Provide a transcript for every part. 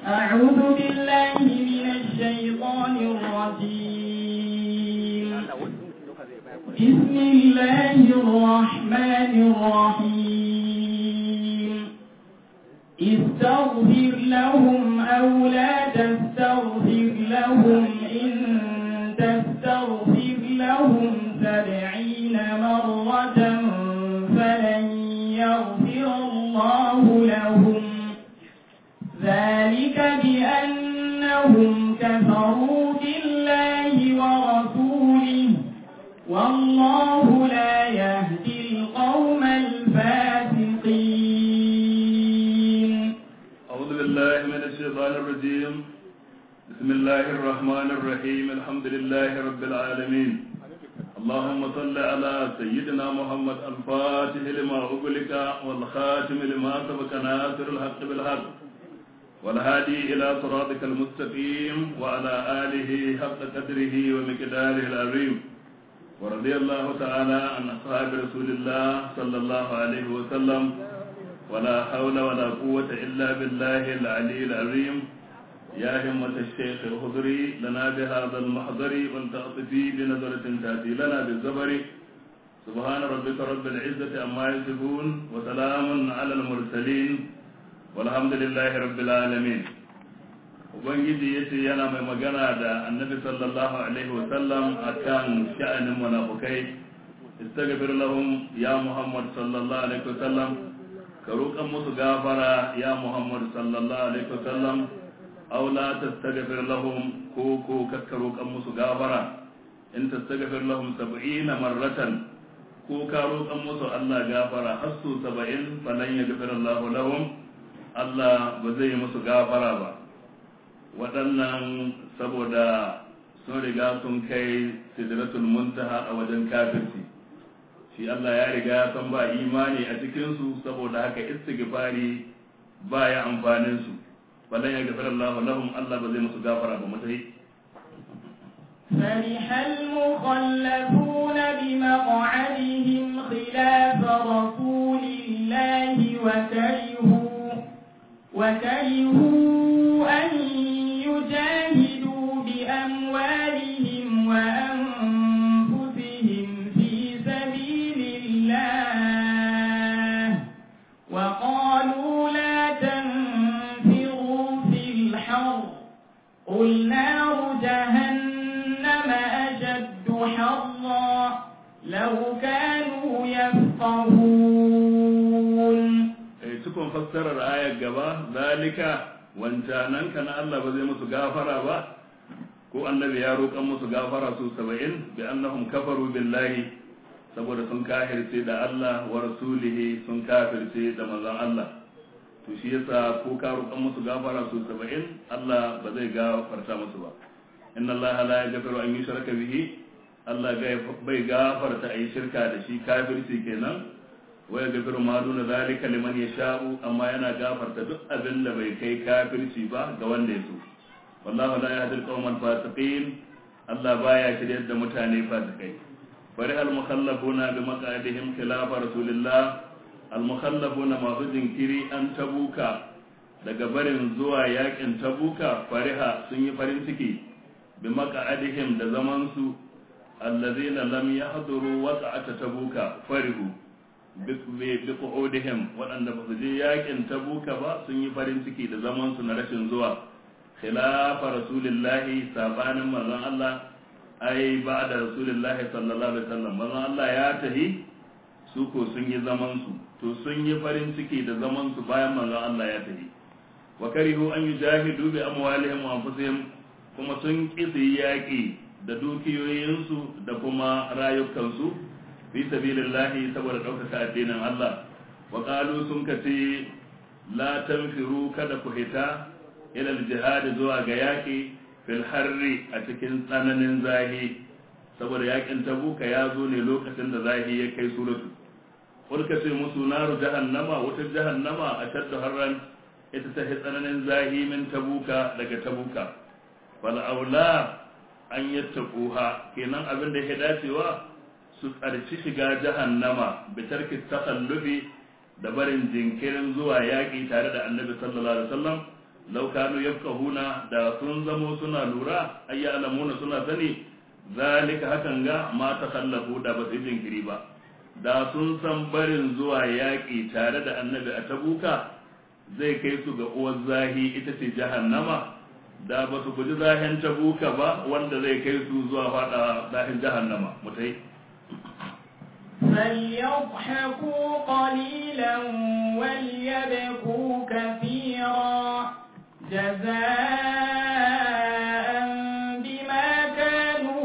أعوذ بالله من الشيطان الرجيم بسم الله الرحمن الرحيم استغفر لهم أو لا تستغفر لهم إن تستغفر لهم سبعين مرة فلن يغفر الله لهم ذلك بأنهم كفروا بالله ورسوله والله لا يهدي القوم الفاسقين أعوذ بالله من الشيطان الرجيم بسم الله الرحمن الرحيم الحمد لله رب العالمين اللهم صل على سيدنا محمد الفاتح لما أغلق والخاتم لما سبق ناصر الحق بالحق والهادي إلى صراطك المستقيم وعلى آله حق قدره ومقداره العظيم ورضي الله تعالى عن أصحاب رسول الله صلى الله عليه وسلم ولا حول ولا قوة إلا بالله العلي العظيم يا همة الشيخ الخضري لنا بهذا المحضر والتعطفي بنظرة تأتي لنا بالزبر سبحان ربك رب العزة عما يصفون وسلام على المرسلين والحمد لله رب العالمين ubangiji ya ce yana mai magana da annabi sallallahu alaihi wasallam a kan sha'anin munafukai istaghfir lahum ya muhammad sallallahu alaihi wasallam ka roƙan musu gafara ya muhammad sallallahu alaihi wasallam aw la tastaghfir lahum ko ko ka roƙan musu gafara in tastaghfir lahum 70 marratan ko ka roƙan musu Allah gafara har su 70 falan yaghfir Allah lahum Allah ba zai yi musu gafara ba waɗannan saboda sun riga sun kai sidratul muntaha a wajen kafirci shi Allah ya riga san ba imani a cikinsu saboda haka istighfari ba ya amfanin su balan ya gafara Allah lahum Allah ba zai musu gafara ba mutai فرح المخلفون بمقعدهم خلاف رسول الله وكرهوا وكرهوا أن يجاهدوا بأموالهم وأنفسهم في سبيل الله وقالوا لا تنفروا في الحر قل نار جهنم أشد حرا لو كانوا يفقهون cikon fassarar ayar gaba zalika wancanan ka na Allah ba zai musu gafara ba ko annabi ya roƙan musu gafara su saba'in bi annahum kafaru billahi saboda sun kafirce da Allah wa rasulihi sun kafirce da manzon Allah to shi yasa ko ka roƙan musu gafara su saba'in Allah ba zai gafarta musu ba inna Allah la yaghfiru an yushraka bihi Allah bai gafarta a yi shirka da shi kafirci kenan wa yaghfiru ma duna zalika liman yasha'u amma yana gafarta duk abin da bai kai kafirci ba ga wanda ya so wallahu la yahdi al-qawmal fasiqin Allah baya shiryar da mutane fasikai bari al-mukhallafuna bi maq'adihim khilaf rasulillah al-mukhallafuna masu jinkiri an tabuka daga barin zuwa yakin tabuka fariha sun yi farin ciki bi maq'adihim da zaman su allazina lam yahduru waqa'ata tabuka farihu bi qu'udihim waɗanda ba su je yakin tabuka ba sun yi farin ciki da zaman su na rashin zuwa khilafa rasulillahi sabanin manzon Allah ai ba da rasulillahi sallallahu alaihi wasallam manzon Allah ya tahi su ko sun yi zaman su to sun yi farin ciki da zaman su bayan manzon Allah ya tahi wa karihu an yujahidu bi amwalihim wa anfusihim kuma sun kisi yaki da dukiyoyinsu da kuma rayukansu fi sabilillahi saboda ɗaukaka addinin Allah wa qalu sun kace la tanfiru kada ku hita ila jihad zuwa ga yaki fil harri a cikin tsananin zahi saboda yakin tabuka ya zo ne lokacin da zahi ya kai suratu kulka ce musu naru jahannama wutar jahannama a shaddu harran ita ta tsananin zahi min tabuka daga tabuka fal aula an yattaquha kenan abin da ya dacewa su tsarci shiga jahannama bi tarki takhallufi da barin jinkirin zuwa yaƙi tare da annabi sallallahu alaihi wasallam law kanu yafqahuna da sun zamo suna lura ay ya'lamuna suna sani zalika hakan ga ma takhallafu da ba su jinkiri ba da sun san barin zuwa yaƙi tare da annabi a tabuka zai kai su ga uwar zahi ita ce jahannama da ba su guji zahin tabuka ba wanda zai kai su zuwa fada zahin jahannama mutai فليضحكوا قليلا وليبكوا كثيرا جزاء بما كانوا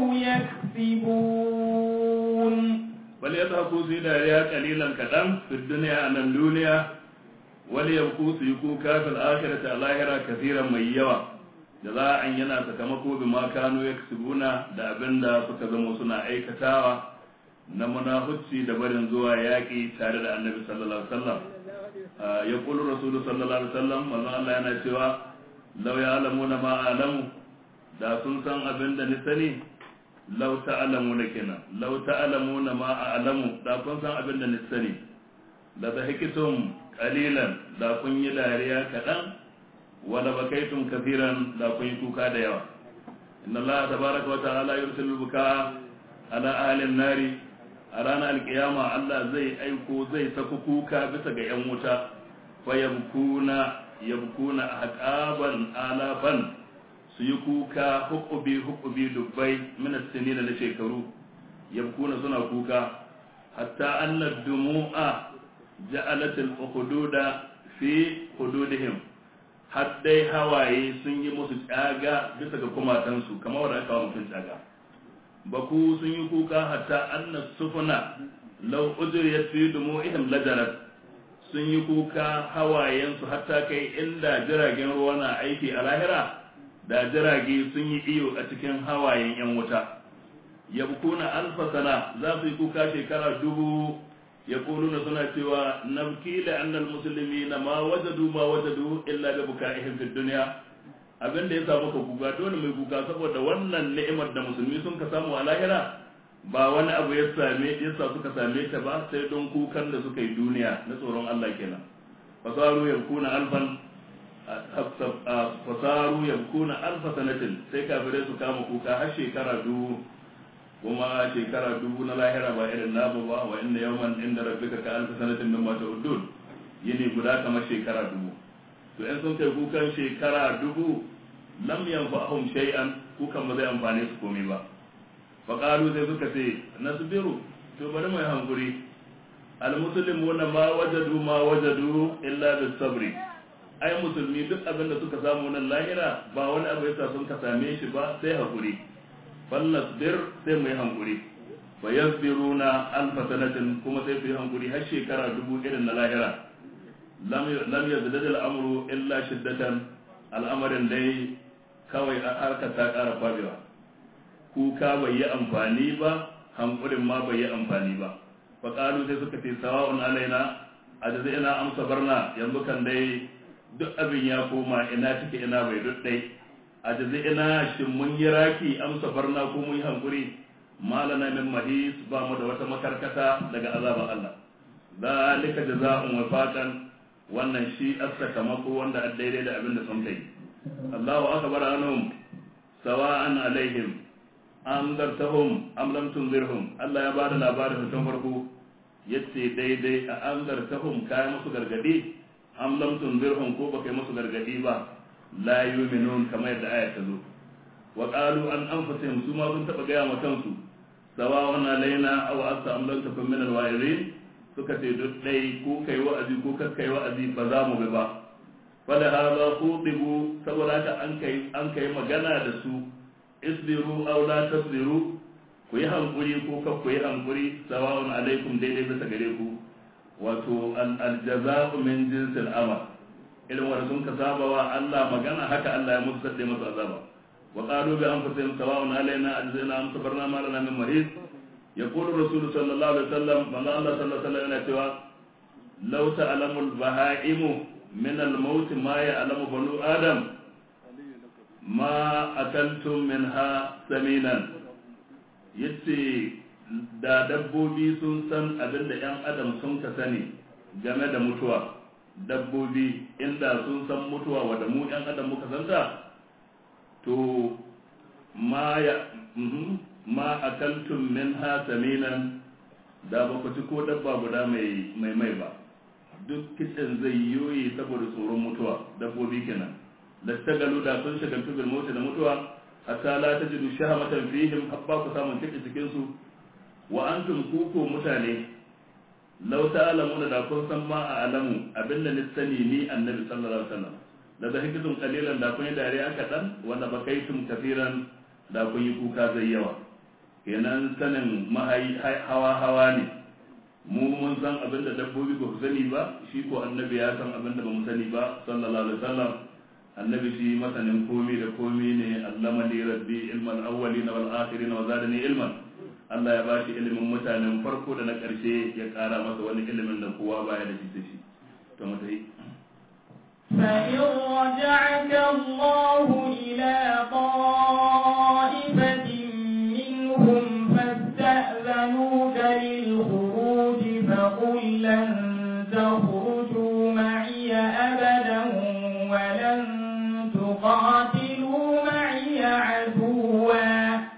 يكسبون وليضحكوا في داريا قليلا كدم في الدنيا عن الدنيا وليبكوا سيكوكا في الآخرة الآخرة كثيرا من يوى جزاء ينا سكمكو بما كانوا يكسبون da abin da suka zama suna aikatawa na munafuci da barin zuwa yaƙi tare da annabi sallallahu alaihi wasallam ya kulu rasulu sallallahu alaihi wasallam manzon Allah yana cewa law ya'lamuna ma a'lamu da sun san abin da ni sani law ta'lamuna kenan law ta'lamuna ma a'lamu da kun san abin da ni sani la dhahikitum qalilan da kun yi dariya kadan wala bakaitum kathiran da kun yi kuka da yawa inna Allah tabaraka wa ta'ala yursilu buka ala ahli an-nari a ranar alkiyama Allah zai aiko zai saku kuka bisa ga 'yan wuta fa yabkuna yabkuna ahqaban alafan su yi kuka hukubi hukubi dubbai min as-sinin na shekaru yabkuna suna kuka hatta anna dumu'a ja'alat al-hududa fi hududihim har dai hawaye sun yi musu tsaga bisa ga kumatansu kamar wanda aka wa mutum tsaga baku sun yi kuka hatta anna sufuna law ujriyat fi dumu'ihim lajarat sun yi kuka hawayensu hatta kai inda jiragen ruwa na aiki a lahira da jirage sun yi iyo a cikin hawayen yan wuta yabkuna alfa sana za su yi kuka shekara dubu yaquluna suna cewa nabki la anna almuslimina ma wajadu ma wajadu illa bi bukaihim fid dunya abin da ya samu ka kuka dole mai kuka saboda wannan ni'imar da musulmi sun ka samu a lahira ba wani abu ya same yasa suka same ta ba sai don kukan da suka yi duniya na tsoron Allah kenan fasaru yabkuna alfan fasaru yabkuna alfa sanatin sai kafirai su kama kuka har shekara dubu kuma shekara dubu na lahira ba irin namu ba wa inna yawman inda rabbika ka alfa sanatin min ma ta'udun yini guda kamar shekara dubu to in sun kai kukan shekara dubu lam yanfa'hum shay'an kukan ba zai amfane su komai ba fa qalu sai suka ce nasbiru to bari mai hankuri al muslimuna ma wajadu ma wajadu illa bis sabri ai musulmi duk abin da suka samu nan lahira ba wani abu yasa sun ka same shi ba sai hakuri fal nasbir sai mai hankuri fa yasbiruna alfa sanatin kuma sai su yi hankuri har shekara dubu irin na lahira lam yazdad al'amru illa shiddatan al'amarin dai kawai a harkar ta ƙara kwabewa kuka bai yi amfani ba hankulin ma bai yi amfani ba fa qalu sai suka ce sawa'un alaina ajza'ina amsa barna yanzu kan dai duk abin ya koma ina take ina bai duk dai ajza'ina shin mun yi raki amsa barna ko mun yi hankuri malana min mahis ba mu da wata makarkata daga azaban Allah zalika jazaa'un wafaqan wannan shi sakamako wanda a daidai da abin da sun kai Allahu akbar anhum sawa'an alaihim am dartahum am lam tunzirhum Allah ya bada labarin tun farko yace daidai a am dartahum kai musu gargadi am lam tunzirhum ko baka yi musu gargadi ba la yu'minun kamar yadda aya ta zo wa qalu an anfusihim su ma sun taba gaya ma kansu sawa'an alaina aw asta am lam takun min al-wa'izin suka ce duk ɗai ko kai wa'azi ko kai wa'azi ba za mu bi ba fada haza khutibu saboda haka an kai an kai magana da su isbiru aw la tasbiru ku yi hankuri ko ka ku yi hankuri sawa'un alaikum daidai bisa gare ku wato al jaza'u min jinsil amal irin wanda sun ka saba wa Allah magana haka Allah ya musu sadde musu azaba wa qalu bi anfusihim sawa'un alaina ajzina am sabarna ma lana min mahis يقول الرسول صلى الله عليه وسلم من الله صلى الله عليه وسلم يقول لو تعلم البهائم من الموت ما يعلم بنو آدم ما أكلتم منها سمينا yace da dabbobi sun san abin da 'yan adam sun ka sani game da mutuwa dabbobi inda sun san mutuwa wadda mu yan adam muka santa to ma ya ma akaltum minha saminan da ba ku ci ko dabba guda mai mai mai ba duk kitsen zai yoyi saboda tsoron mutuwa dabbobi kenan da tagalu da sun shagaltu bil mota da mutuwa hatta la tajidu shahamatan fihim habba ku samun kitse cikin su wa antum kuku mutane law ta'lamuna da kun san ma a alamu abinda ni sani ni annabi sallallahu alaihi wasallam da da hikitun kalilan da kun yi dariya kaɗan wanda bakaitum kafiran da kun yi kuka zai yawa kenan sanin mahayi hawa hawa ne mu mun san abin da dabbobi ba su sani ba shi ko annabi ya san abin da ba mu sani ba sallallahu alaihi wasallam annabi shi masanin komi da komi ne allama li rabbi ilmal awwalin wal akhirin wa zadani ilman Allah ya bashi ilimin mutanen farko da na ƙarshe ya ƙara masa wani ilimin da kowa baya da shi da shi to mu tayi فإن رجعك الله إلى طائفة منهم فاستأذنوك للخروج فقل لن تخرجوا معي أبدا ولن تقاتلوا معي عدوا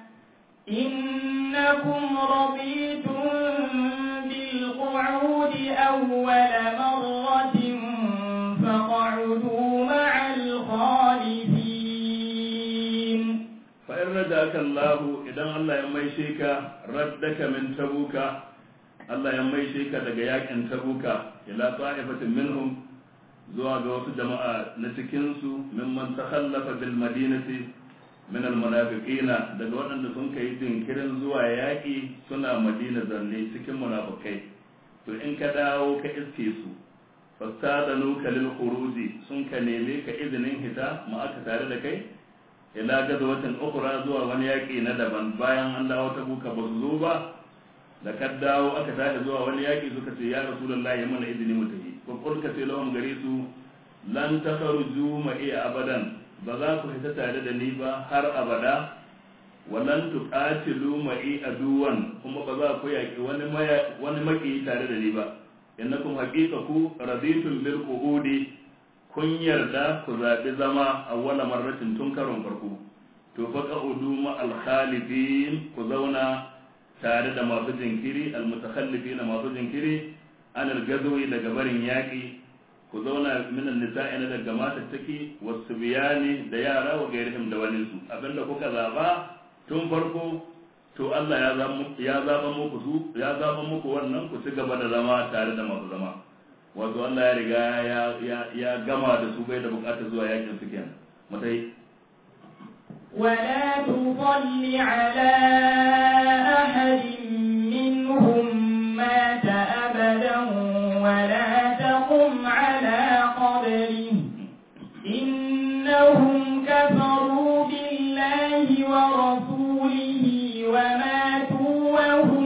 إنكم رضيتم بالقعود أول مرة فاقعدوا مع الخالفين فإن رجعك الله إذا الله يميشيك ردك من تبوك الله يميشيك دقياك أن تبوك إلى طائفة منهم zuwa ga wasu jama'a na cikinsu mimman takhallafa bil madinati min al munafiqina daga waɗanda sun kai jinkirin zuwa yaƙi suna madina zanne cikin munafikai to in ka dawo ka iske su fastadanu ka lil khuruji sun ka neme ka izinin hita ma aka tare da kai ila gazawatin ukhra zuwa wani yaƙi na daban bayan an dawo ta buka ba su zo ba da ka dawo aka tashi zuwa wani yaƙi suka ce ya rasulullahi ya mana izini mu tafi ko kulka ce lahum gare su lan takhruju ma'i abadan ba za ku fita tare da ni ba har abada walan tuqatilu ma'i aduwan kuma ba za ku yaƙi wani wani maki tare da ni ba innakum haqiqaku raditum bil qu'udi kun yarda ku zaɓi zama a wala marratin tun karon farko to fa qa'udu ma al khalifin ku zauna tare da masu jinkiri al mutakhallifin masu jinkiri an al gazwi daga barin yaƙi ku zauna min al nisa'i na daga matattaki wasu biyani da yara wa gairihim da wani su abinda kuka zaba tun farko to Allah ya zaba ya zaba muku su ya zaba muku wannan ku ci gaba da zama tare da masu zama wato Allah ya riga ya gama da su bai da bukatar zuwa yakin su kenan mutai ولا تصل على أحد منهم مات أبدا ولا تقم على قبره إنهم كفروا بالله ورسوله وماتوا وهم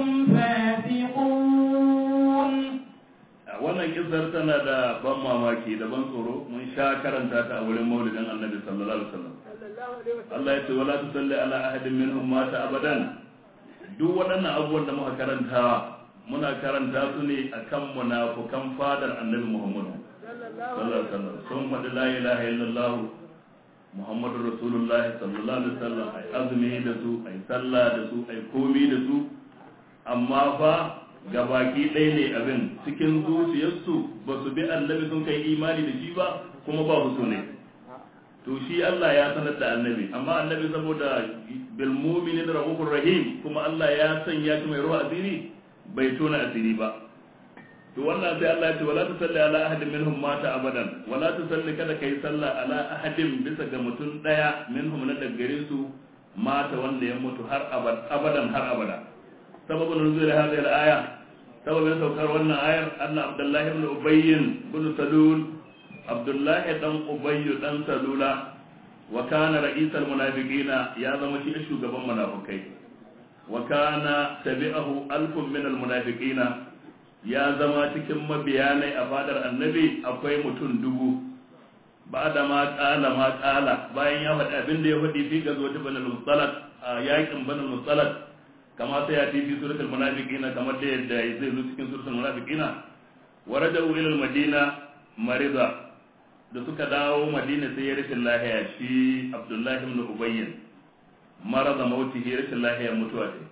فاسقون wannan kissar tana da ban mamaki da ban tsoro mun sha karanta ta a wurin maulidin annabi sallallahu alaihi wasallam Allah ya ce wala tusalli ala ahadin minhum mata abadan duk waɗannan abubuwan da muka karantawa muna karanta su ne akan munafukan fadar annabi Muhammad sallallahu alaihi wasallam sun faɗi la ilaha illallah Muhammadu Rasulullah sallallahu alaihi wasallam ai azumi da su ai sallah da su ai komi da su amma fa gabaki ɗaya ne abin cikin zuciyarsu ba su bi annabi sun kai imani da shi ba kuma ba su ne to shi Allah ya sanar da annabi amma annabi saboda bil mu'minin rahufur rahim kuma Allah ya sanya shi mai ruwa asiri bai tona asiri ba to wannan sai Allah ya ce wala tusalli ala ahadin minhum mata abadan wala tusalli kada kai sallah ala ahadin bisa ga mutum daya minhum na daggare su mata wanda ya mutu har abadan har abada sababin nuzul hadhihi al-aya sababin saukar wannan ayar anna abdullahi ibn ubayy ibn salul abdullahi dan ubayy dan salula wa kana ra'isal munafiqina ya zama shi shugaban munafikai wa kana tabi'ahu alfun min al-munafiqina ya zama cikin mabiyanai a fadar annabi akwai mutum dubu ba da ma kala ma kala bayan ya faɗi abin da ya faɗi fi gazo ta banal musalat a yakin banal musalat kama sai ya fi fi suratul munafiqina kamar da yadda zai zo cikin suratul munafiqina wa rajau ila madina marida da suka dawo madina sai ya rashin lahiya shi abdullahi ibn ubayyin marada mautihi rashin lahiya mutuwa ce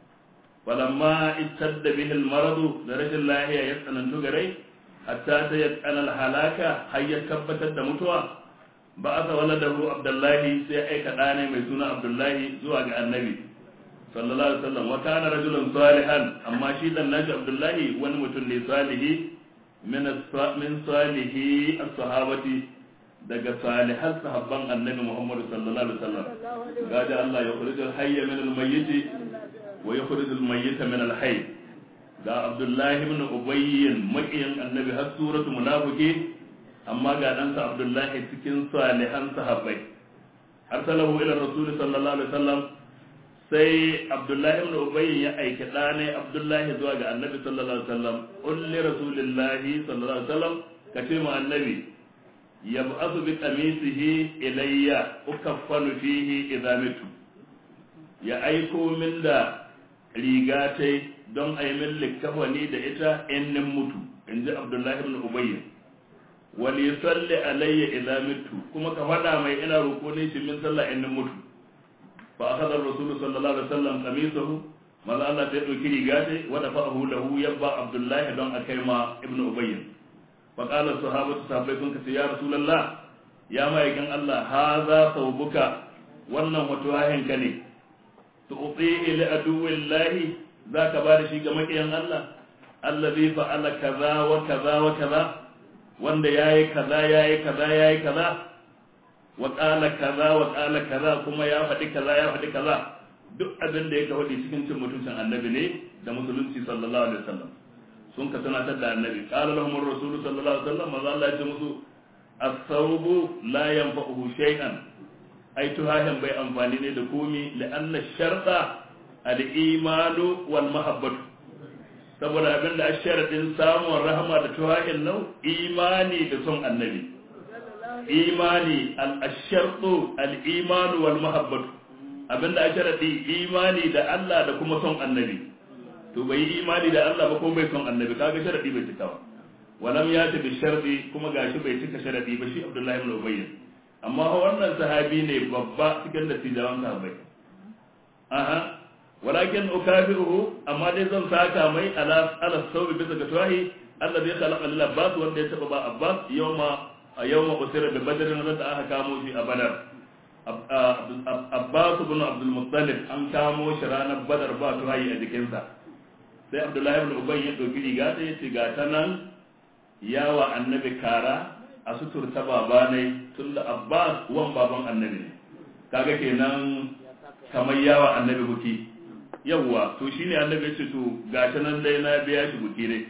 falamma ittadda bihi al-maradu da rashin lahiya ya tsanantu gare hatta ta yaqana al-halaka har ya tabbatar da mutuwa ba asa waladahu abdullahi sai aika ɗane mai suna abdullahi zuwa ga annabi sallallahu alaihi wasallam wa kana rajulan salihan amma shi dan nashi abdullahi wani mutum ne salihi min min salihi as-sahabati daga salihan sahabban annabi Muhammad sallallahu alaihi wasallam gaji Allah ya khurujul hayya min al-mayyit wa yukhrijul mayyita min al-hayy ga abdullahi ibn ubayy makiyin annabi har suratu munafiki amma ga ɗansa abdullahi cikin salihan sahabbai arsalahu ila rasul sallallahu alaihi wasallam sai abdullahi ibn ubay ya aiki ɗane abdullahi zuwa ga annabi sallallahu alaihi wasallam ulli rasulillahi sallallahu alaihi wasallam ka ce mu annabi yab'athu bi qamisihi ilayya ukaffanu fihi idza mitu ya aiko min da riga tai don a yi min likkafani da ita in nin mutu in ji abdullahi ibn ubay wal yusalli alayya idza mitu kuma ka faɗa mai ina roƙo ne shi min sallah in nin mutu fa akhadha ar-rasul sallallahu alaihi wasallam qamisahu maza Allah ta dauki riga ta wa da fa'ahu lahu yabba abdullahi don akai ma ibnu ubay fa qala sahabatu sahabbai sun kace ya rasulullah ya ma'aikin Allah hadha thawbuka wannan wato wahin ka ne tu'tihi li aduwillahi zaka ba da shi ga makiyan Allah allazi fa'ala kaza wa kaza wa kaza wanda yayi kaza yayi kaza yayi kaza wa ƙala kaza wa ƙala kaza kuma ya faɗi kaza ya faɗi kaza duk abin da ya faɗi cikin cin mutuncin annabi ne da musulunci sallallahu alaihi wasallam sun ka tunatar da annabi qala lahum ar-rasul sallallahu alaihi wasallam maza Allah ya ce musu as-sawbu la yanfa'uhu shay'an ai tuhahin bai amfani ne da komi la'anna sharta al-imanu wal mahabbatu saboda abin da asharadin samun rahama da tuhahin nau imani da son annabi imani al-shartu al-imanu wal mahabbatu abinda a sharadi imani da Allah da kuma son annabi to bai yi imani da Allah ba kuma bai son annabi kaga sharadi bai cika ba walam ya ta bi sharadi kuma gashi bai cika sharadi ba shi Abdullahi ibn Ubay amma wannan sahabi ne babba cikin dattijawan sahabbai aha walakin ukafiruhu amma dai zan saka mai ala ala sawbi bisa ga tawahi alladhi khalaqa lil abbas wanda ya taba ba abbas yawma a yawma usira bi badrin da aka kamo shi a badar abbas ibn abdul muttalib an kamo shi ranar badar ba tuhayi a jikinsa sai abdullahi ibn ubay ya dauki riga ta yace ga ta nan yawa annabi kara a sutur ta baba ne tun da abbas wan baban annabi ne kaga kenan kamar yawa annabi buki yawwa to shine annabi ya ce to ga ta nan dai na biya shi buki ne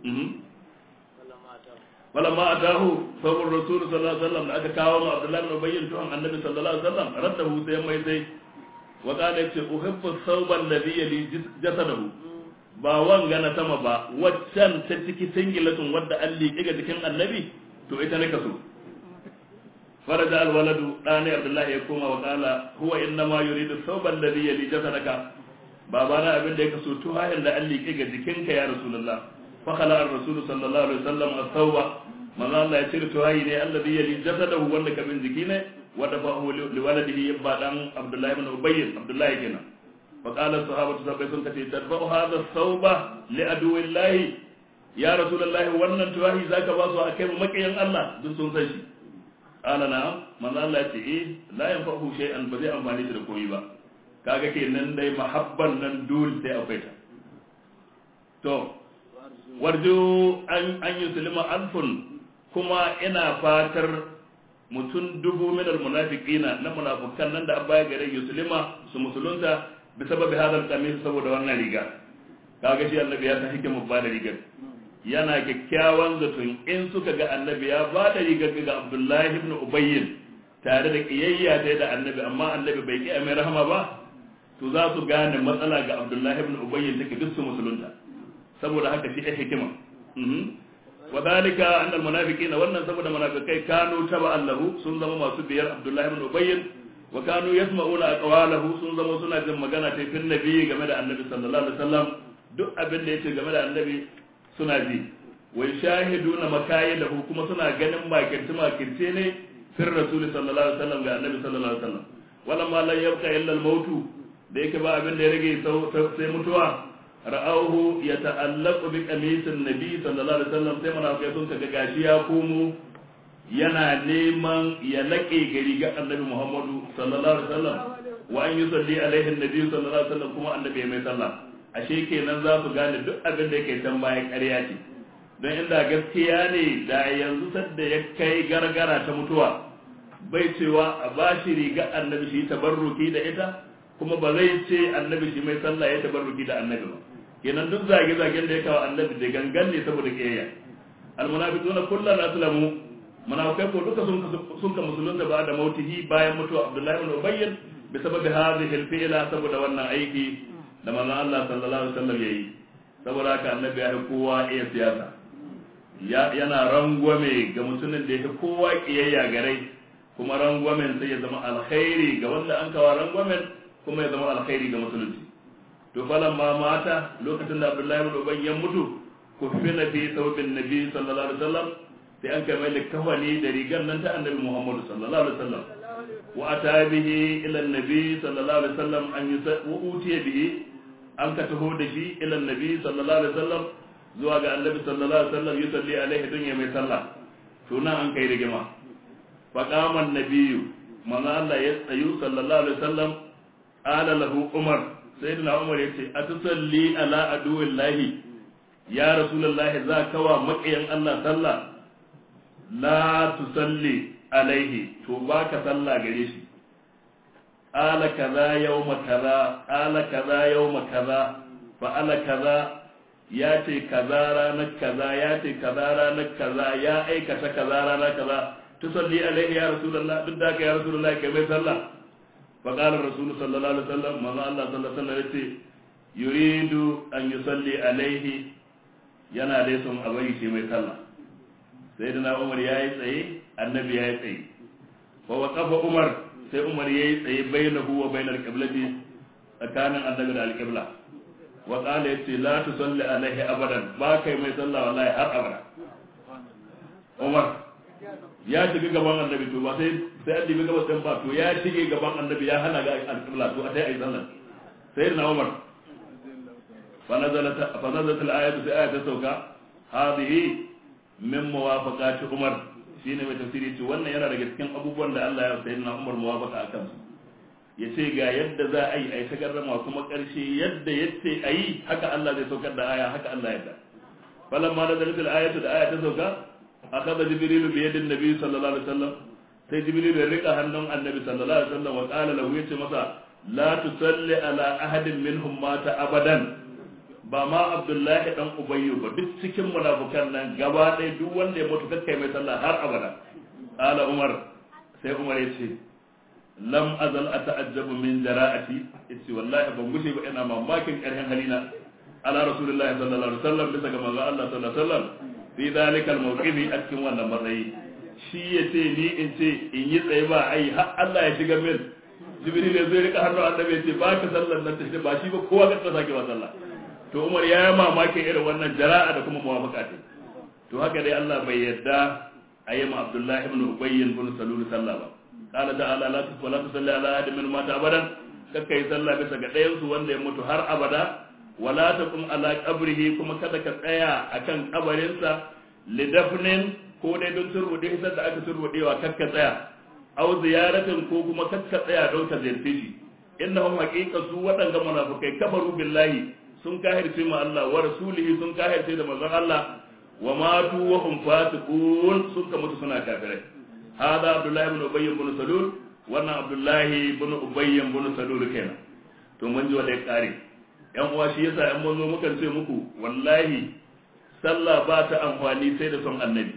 فلما أتاه ثوب الرسول صلى الله عليه وسلم أتى كاوم عبد الله بن أبي تهم النبي صلى الله عليه وسلم رده سيما يسي وقال أحب الثوب الذي يلي جسده ba wanga na sama ba waccan ta ciki singilatun wadda an liƙe ga jikin annabi to ita ne kaso faraja alwaladu ɗani abdullahi ya koma wa ƙala huwa inna ma yuridu thawban ladhi yali jasadaka babana abin da ya kaso to hayan da an liƙe ga jikinka ya rasulullah فخلع الرسول صلى الله عليه وسلم الثوب من الله يشير تهاي ne الذي يلي جسده wanda ka bincike ne wanda fa hu liwaladihi yabba dan Abdullah ibn Ubay Abdullah kenan fa qala sahabatu sahabbai sun kace tadfa'u hadha thawba li aduwillahi ya rasulullahi wannan tuwahi zaka ba su akai mu makiyan Allah duk sun san shi qala na manzo Allah ya ce eh la yanfa'u shay'an ba zai amfani da koyi ba kaga kenan dai mahabban nan dole sai akwai ta to warjo an yi sulima alfun kuma ina fatar mutum dubu minar munafiqina na munafukan nan da an baya gare yusulima su musulunta bi sababi hadal kamis saboda wannan riga kaga shi annabi ya san hikimar ba da rigar yana kyakkyawan zaton in suka ga annabi ya ba da rigar ga abdullahi ibn ubayyin tare da kiyayya ta da annabi amma annabi bai ki mai rahama ba to za su gane matsala ga abdullahi ibn ubayyin take duk su musulunta saboda haka shi ɗaya hikima wa dalika annal munafiqina wannan saboda munafikai kanu taba allahu sun zama masu biyar abdullahi ibn ubayy wa kanu yasma'una aqwalahu sun zama suna jin magana ta fin nabi game da annabi sallallahu alaihi wasallam duk abin da yace game da annabi suna ji wa shahiduna makayidahu kuma suna ganin makirce makirce ne fir rasul sallallahu alaihi wasallam ga annabi sallallahu alaihi wasallam wala ma la yabqa illa al mautu da yake ba abin da ya rage sai mutuwa ra'auhu yata'allaqu bi qamisin nabi sallallahu alaihi wasallam sai munafikai sun kaga gashi ya komo yana neman ya laƙe gari ga annabi Muhammadu sallallahu alaihi wasallam wa an yusalli alaihi annabi sallallahu alaihi wasallam kuma annabi ya mai sallah ashe kenan za su gane duk abin da yake can baya ƙarya ce don inda gaskiya ne da yanzu sadda ya kai gargara ta mutuwa bai cewa a bashi riga annabi shi tabarruki da ita kuma ba zai ce annabi shi mai sallah ya tabarruki da annabi ba kenan duk zage-zagen da ya kawo annabi da gangan ne saboda kiyayya almunafiquna kullan aslamu munafikai ko duka sun sun ka musulunta ba da mautihi bayan mutuwa abdullahi ibn ubayy bi sababi hadhihi al-fi'la saboda wannan aiki da manzon Allah sallallahu alaihi wasallam yayi saboda haka annabi ya kowa iya siyasa ya yana rangwame ga mutumin da ya kowa kiyayya garai kuma rangwamen sai ya zama alkhairi ga wanda an kawo rangwamen kuma ya zama alkhairi ga musulunci to falan ma mata lokacin da abdullahi ibn ubay ya mutu kufina fi thawbin nabi sallallahu alaihi wasallam sai an kai mai kafani da rigar nan ta annabi muhammad sallallahu alaihi wasallam wa ata bihi ila annabi sallallahu alaihi wasallam an yusa wa utiya bihi an ka taho da shi ila annabi sallallahu alaihi wasallam zuwa ga annabi sallallahu alaihi wasallam yusalli alaihi dunya mai sallah to nan an kai rigima فقام النبي من الله يتسيو صلى الله عليه وسلم قال له عمر سيدنا عمر يتي أتصلي على عدو الله يا رسول الله ذاك ومقيا الله صلى لا تصلي عليه توباك صلى قريش قال كذا يوم كذا قال كذا يوم كذا فعل كذا ya ce kaza ranar kaza ya ce kaza ranar kaza ya aikata kaza ranar kaza تصلي عليه يا رسول الله بدك يا رسول الله كيف يصلى فقال الرسول صلى الله عليه وسلم ما الله صلى الله عليه وسلم يريد أن يصلي عليه yana dai son a bari shi mai sallah sai da umar ya yi tsaye annabi ya yi tsaye fa wa kafa umar sai umar ya yi tsaye bainahu wa bainar qiblati tsakanin annabi da alqibla wa qala yace la tusalli alaihi abadan ba kai mai sallah wallahi har abada umar ya shiga gaban annabi to ba sai sai an dibi gabas din ba to ya shige gaban annabi ya hana ga alqibla to a dai ayi sallah sai na umar fa nazalat fa nazalat al-ayatu sai ayatu sauka hadhihi min muwafaqati umar shine mai tafsiri ce wannan yana daga cikin abubuwan da Allah ya sayi na umar muwafaqa akan su yace ga yadda za a yi ai ta garrama kuma karshe yadda yace ayi haka Allah zai saukar da aya haka Allah ya da falamma nazalat al-ayatu da aya ta sauka أخذ جبريل بيد النبي صلى الله عليه وسلم sai jibril ya rika hannun annabi sallallahu alaihi wasallam wa qala lahu yace masa la tusalli ala ahadin minhum mata abadan ba ma abdullahi dan ubayyu ba duk cikin munafukan nan gaba ɗaya duk wanda ya mutu kakkai mai sallah har abada qala umar sai umar yace lam azal ata'ajjabu min jara'ati yace wallahi ban gushe ba ina mamakin ƙarfin halina ala rasulullahi sallallahu alaihi wasallam bisa ga manzo Allah sallallahu alaihi wasallam fi zalikal mawqifi a cikin wannan matsayi shi ya ce ni in ce in yi tsaye ba ai har Allah ya shiga min jibril ya zo rika hannu annabi ya ce ba ka sallar nan ta ba shi ba kowa ka sake wa sallah to Umar ya yi mamakin irin wannan jara'a da kuma muwafaqa ce to haka dai Allah bai yarda a yi ma Abdullahi ibn Ubay ibn Salul sallah ba qala ta'ala la tusalli la tusalli ala ahadin min mata abadan kakkai sallah bisa ga ɗayan su wanda ya mutu har abada wala taqum ala qabrihi kuma kada ka tsaya akan kabarinsa lidafnin ko dai don turbude hisar da aka turbudewa kakka tsaya aw ziyaratin ko kuma kakka tsaya don ka ziyarce shi innahum haqiqa su waɗanga munafikai kafaru billahi sun kahirce ma Allah wa rasulihi sun kahirce da manzon Allah wa matu wa hum fasiqun sun ka mutu suna kafirai hada abdullahi ibn ubay ibn salul wannan abdullahi ibn ubay ibn salul kenan to mun ji wanda ya kare yan uwa shi yasa yan mun zo mukan ce muku wallahi sallah ba ta amfani sai da son annabi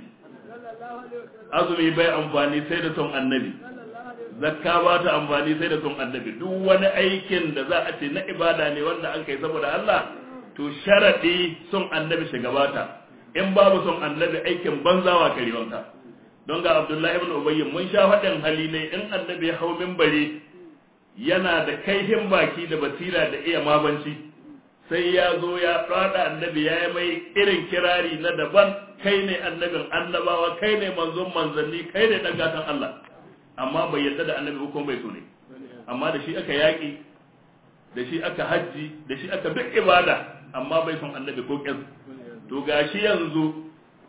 azumi bai amfani sai da son annabi zakka ba ta amfani sai da son annabi duk wani aikin da za a ce na ibada ne wanda an kai saboda Allah to sharadi son annabi shugabata in babu son annabi aikin banzawa kariwanka don ga Abdullahi ibn Ubayy mun sha faɗin hali ne in annabi ya hau minbari yana da kaihin baki da basira da iya mabanci sai ya zo ya fada annabi ya yi mai irin kirari na daban kai ne annabin annabawa kai ne manzon manzanni kai ne dan gatan Allah amma bai yarda da annabi ko bai so ne amma da shi aka yaki da shi aka hajji da shi aka duk ibada amma bai son annabi ko kin to gashi yanzu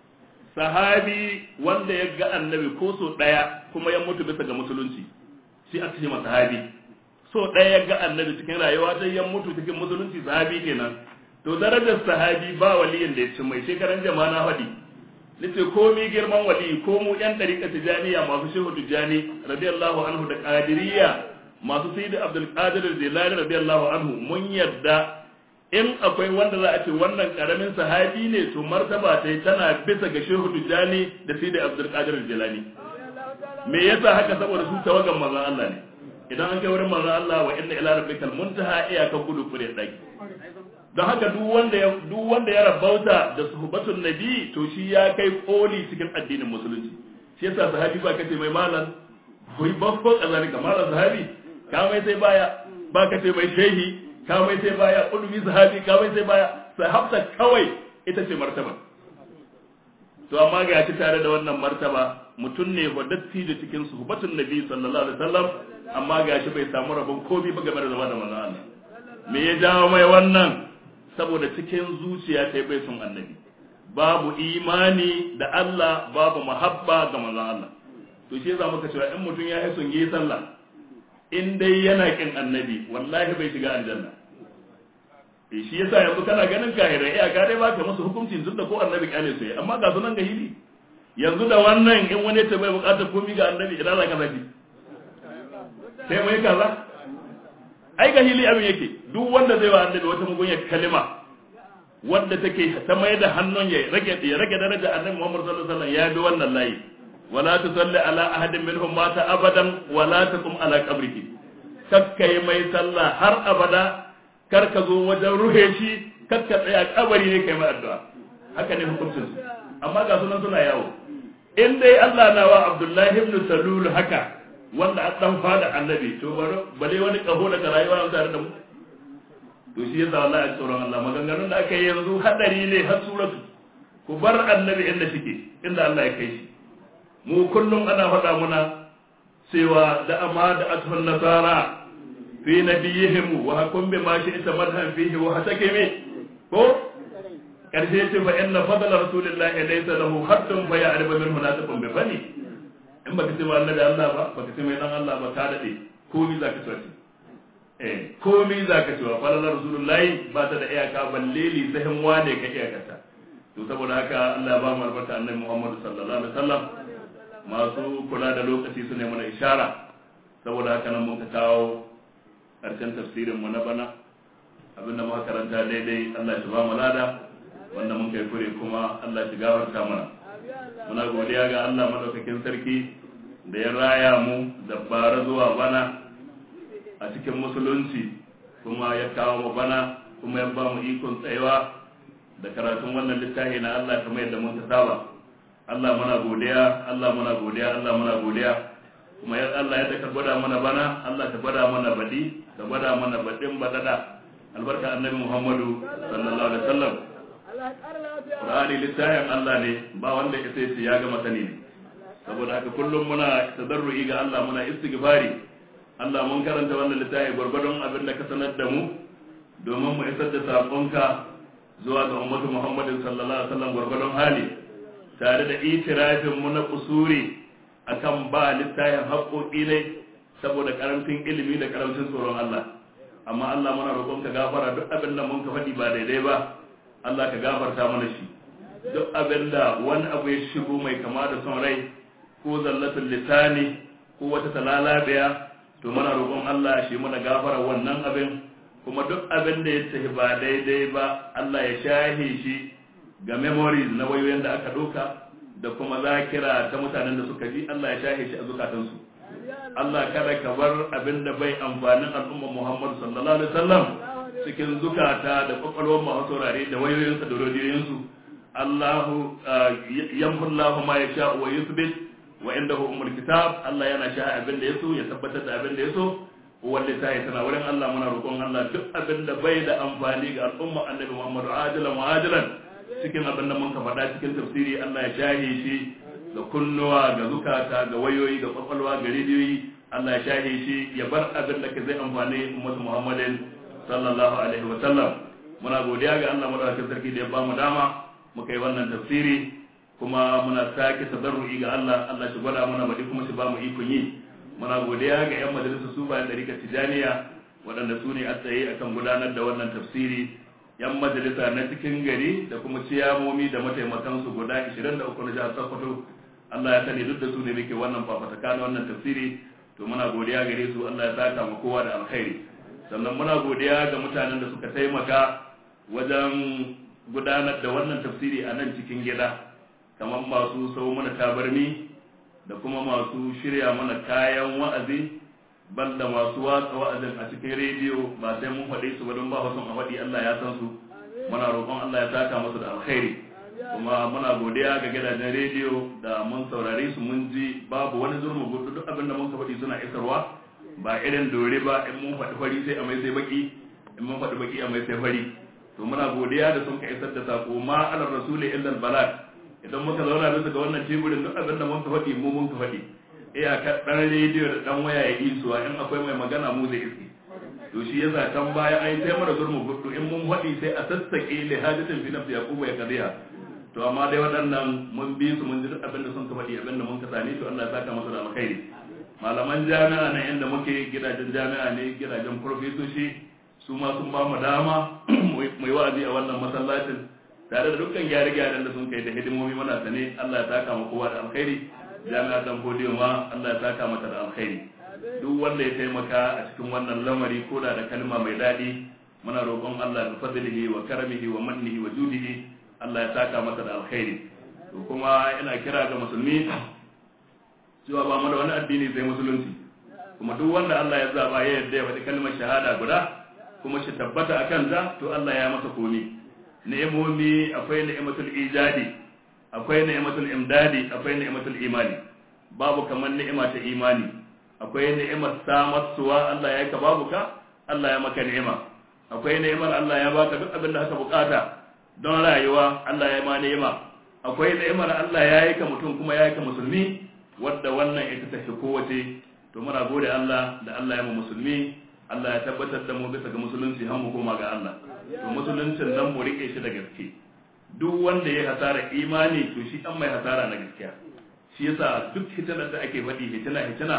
sahabi wanda ya ga annabi ko so daya kuma ya mutu bisa ga musulunci shi aka ce sahabi so ɗaya ya ga annabi cikin rayuwa sai ya mutu cikin musulunci sahabi kenan to darajar sahabi ba waliyin da ya ci mai shekaran jama'a na faɗi nace komi girman wali ko mu yan ɗariƙa tijaniya masu shehu tijani radiyallahu anhu da qadiriyya masu sayyid abdul qadir jilani radiyallahu anhu mun yadda in akwai wanda za a ce wannan karamin sahabi ne to martaba ta tana bisa ga shehu tijani da sayyid abdul qadir jilani me yasa haka saboda su tawagan manzon Allah ne idan an kai wurin manzon Allah wa inna ila rabbikal muntaha iyakan gudu kure daki don haka duk wanda ya duk wanda ya rabauta da suhbatun nabi to shi ya kai koli cikin addinin musulunci shi yasa sahabi ba kace mai malam koi babban kazalika malam sahabi ka mai sai baya ba kace mai shehi ka mai sai baya ulumi sahabi ka mai sai baya sahabta kawai ita ce martaba to amma ga shi tare da wannan martaba mutum ne wadatti da cikin suhbatun nabi sallallahu alaihi wasallam amma ga shi bai samu rabon komi ba game da zama da manzon Allah me ya jawo mai wannan saboda cikin zuciya ta bai son annabi babu imani da Allah babu mahabba ga manzon Allah to shi yasa muka cewa in mutum ya yi son yi sallah in dai yana kin annabi wallahi bai shiga aljanna eh shi yasa yanzu kana ganin kahirai iya ka dai baka musu hukuncin tunda ko annabi kyale su amma ga sunan ga hili yanzu da wannan in wani ta bai bukatar komi ga annabi idan za ka zaki sai mai kaza ai ga hili abin yake duk wanda zai wa annabi wata mugunyar kalima wanda take ta mai da hannun ya rage ya rage daraja annabi Muhammad sallallahu alaihi wasallam ya bi wannan layi wala tusalli ala ahadin minhum mata abadan wala taqum ala qabrihi kakkai mai sallah har abada kar ka zo wajen ruhe shi kar ka tsaya kabari ne kai mai addu'a haka ne hukuncin su amma ga sunan suna yawo in dai Allah na wa Abdullahi ibn Salul haka wanda a dan fada annabi to bale wani kaho daga rayuwa tare da mu to shi yasa wallahi a tsoron Allah maganganun da aka yi yanzu hadari ne har suratu ku bar annabi inda shike inda Allah ya kai shi mu kullum ana faɗa muna cewa da amma da athun nasara fi nabiyihim wa hakum bi ma shi ita madhan fihi wa hatakimi ko karshe ce fa inna fadla rasulillahi laysa lahu haddun fa ya'rifu minhu nasabun bi fani in baka ce ma annabi Allah ba baka ce mai dan Allah ba ka dade komai zaka ce eh komai zaka ce wa fadla rasulullahi ba ta da iyaka balle li sahin wane ka iyakarta to saboda haka Allah ya ba mu albarka annabi Muhammad sallallahu alaihi wasallam masu kula da lokaci su ne mana ishara saboda haka nan mun ka kawo karshen tafsirin mu na bana abinda muka karanta daidai Allah ya ba mu lada wanda mun kai kure kuma Allah ya gafarta mana muna godiya ga Allah madaukakin sarki da ya raya mu da bara zuwa bana a cikin musulunci kuma ya kawo mu bana kuma ya ba mu ikon tsayawa da karatun wannan littafi na Allah kamar yadda mun saba Allah muna godiya Allah muna godiya Allah muna godiya kuma ya Allah ya ka gwada mana bana Allah ta gwada mana badi ka gwada mana badin badada albarka annabi Muhammadu sallallahu alaihi wasallam Qur'ani littafin Allah ne ba wanda ya sai ya ga masani ne saboda haka kullum muna tadarru'i ga Allah muna istighfari Allah mun karanta wannan littafi gwargwadon abin da ka sanar da mu domin mu isar da sakonka zuwa ga ummatu Muhammadin sallallahu alaihi wasallam gwargwadon hali tare da itirafin mu na kusuri akan ba littafin haƙoƙi ne saboda karamcin ilimi da karamcin tsoron Allah amma Allah muna roƙon ka gafara duk abin da mun ka faɗi ba daidai ba Allah ka gafarta mana shi duk abin da wani abu ya shigo mai kama da son rai ko zallatul lisani ko wata talalabiya to muna roƙon Allah shi muna gafara wannan abin kuma duk abin da ya tafi ba daidai ba Allah ya shahe shi ga memories na wayoyin da aka ɗauka da kuma zakira ta mutanen da suka ji Allah ya shahe shi a zukatansu Allah kada ka bar abin da bai amfanin al'ummar Muhammad sallallahu alaihi wasallam cikin zukata da kwakwalwar masu saurare da wayoyinsa da rodiyoyinsu Allahu yamhu Allahu ma yasha wa yuthbit wa indahu umul kitab Allah yana sha abin da yaso ya tabbatar da abin da yaso uwar littafi tana wurin Allah muna roƙon Allah duk abin da bai da amfani ga al'umma annabi Muhammadu ajilan wa ajilan cikin abin da mun ka faɗa cikin tafsiri Allah ya shahe shi ga kunnuwa ga zukata ga wayoyi ga kwakwalwa ga rediyoyi Allah ya shahe shi ya bar abin da ka zai amfani ummatu Muhammadin sallallahu alaihi wa sallam muna godiya ga Allah madaukakin sarki da ya ba mu dama muka yi wannan tafsiri kuma muna sake tadarru'i ga Allah Allah shi gwada mana bari kuma shi ba mu ikon yi muna godiya ga yan majalisar su bayan ɗarika tijaniya waɗanda su ne a tsaye akan gudanar da wannan tafsiri yan majalisa na cikin gari da kuma ciyamomi da mataimakansu guda 23 na jihar Sokoto Allah ya sani duk da su ne muke wannan fafataka na wannan tafsiri to muna godiya gare su Allah ya saka mu kowa da alkhairi sannan muna godiya ga mutanen da suka taimaka wajen gudanar da wannan tafsiri a nan cikin gida kamar masu sau mana tabarmi da kuma masu shirya mana kayan wa'azi banda masu watsa wa'azin a cikin rediyo ba sai mun faɗi su ba don ba wasu a faɗi Allah ya san su muna roƙon Allah ya saka musu da alkhairi kuma muna godiya ga gidajen rediyo da mun saurare su mun ji babu wani zurmu gudu duk abin da mun faɗi suna isarwa ba irin dore ba in mun faɗi fari sai a mai sai baki in mun faɗi baki a mai sai fari to muna godiya da sun ka isar da sako ma alar rasuli illa balad idan muka zauna bisa ga wannan teburin duk abin da mun ka faɗi mu mun ka faɗi iya ka dan rediyo da dan waya ya isuwa in akwai mai magana mu zai iske to shi yasa kan baya ai sai mara zurmu gudu in mun faɗi sai a sassake li hadisin fi nafsi yaquba ya kadiya to amma dai waɗannan mun bi su mun ji duk abin da sun ka faɗi abin da mun ka sani to Allah ya saka masa da alkhairi malaman jami'a na inda muke gidajen jami'a ne gidajen profesoshi su ma sun ba mu dama mu yi wa'azi a wannan masallacin tare da dukkan gyare-gyaren da sun kai da hidimomi muna sane Allah ya saka mu kowa da alkhairi jami'a dan godiyo ma Allah ya saka mata da alkhairi duk wanda ya taimaka a cikin wannan lamari ko da da kalma mai daɗi muna roƙon Allah da fadlihi wa karamihi wa mannihi wa judihi Allah ya saka mata da alkhairi to kuma ina kira ga musulmi cewa ba mu da wani addini sai musulunci kuma duk wanda Allah ya zaba ya yarda ya faɗi kalmar shahada guda kuma shi tabbata a kansa to Allah ya masa komi ni'imomi akwai ni'imatul ijadi akwai ni'imatul imdadi akwai ni'imatul imani babu kamar ni'ima ta imani akwai ni'imar samarsuwa Allah ya ka babu ka Allah ya maka ni'ima akwai ni'imar Allah ya baka duk abin da aka bukata don rayuwa Allah ya ma ni'ima akwai ni'imar Allah ya yi ka mutum kuma ya yi ka musulmi wadda wannan ita ta fi kowace to muna gode Allah da Allah ya mu musulmi Allah ya tabbatar da mu bisa ga musulunci har mu koma ga Allah to musuluncin nan mu rike shi da gaske duk wanda ya hasara imani to shi an mai hasara na gaskiya shi yasa duk hitinar da ake faɗi hitina hitina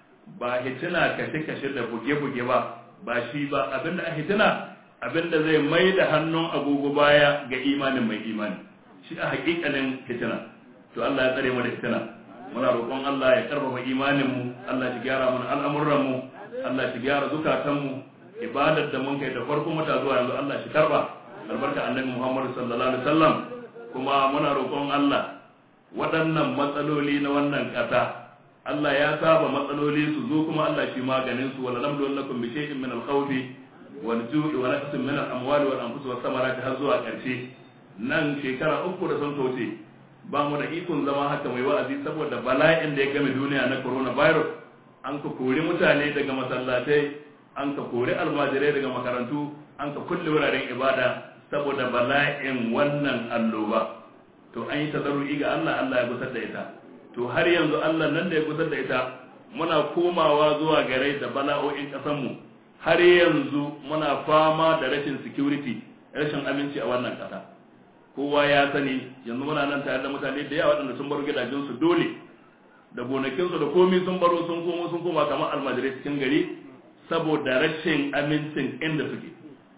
ba hitina kashe kashe da buge buge ba ba shi ba abinda a hitina abinda zai mai da hannun agogo baya ga imanin mai imani shi a hakikalin hitina to Allah ya tsare mu da hitina muna roƙon Allah ya karfafa imanin mu Allah ya gyara mana al'amuran mu Allah shi gyara zukatanmu ibadar da mun kai da farko mata zuwa yanzu Allah shi karba albarka annabi Muhammad sallallahu alaihi wasallam kuma muna roƙon Allah waɗannan matsaloli na wannan ƙasa Allah ya saba matsaloli su zo kuma Allah shi maganin su wala lamdu lakum bi shay'in min al-khawf wal ju'i wa naqsin min al-amwali wal anfus was samarati har zuwa ƙarshe nan shekara uku da sun toce ba mu da ikon zama haka mai wa'azi saboda bala'in da ya game duniya na coronavirus an ka kori mutane daga masallatai an ka kori almajirai daga makarantu an ka kulle wuraren ibada saboda bala'in wannan alloba to an yi tazarru'i ga Allah Allah ya gusar da ita to har yanzu Allah nan da ya gusar da ita muna komawa zuwa gare da bala'o'in mu har yanzu muna fama da rashin security rashin aminci a wannan ƙasa kowa ya sani yanzu muna nan tare da mutane da yawa waɗanda sun bar gidajensu dole da gonakinsu da komi sun baro sun komo sun koma kamar almajirai cikin gari saboda rashin amincin inda suke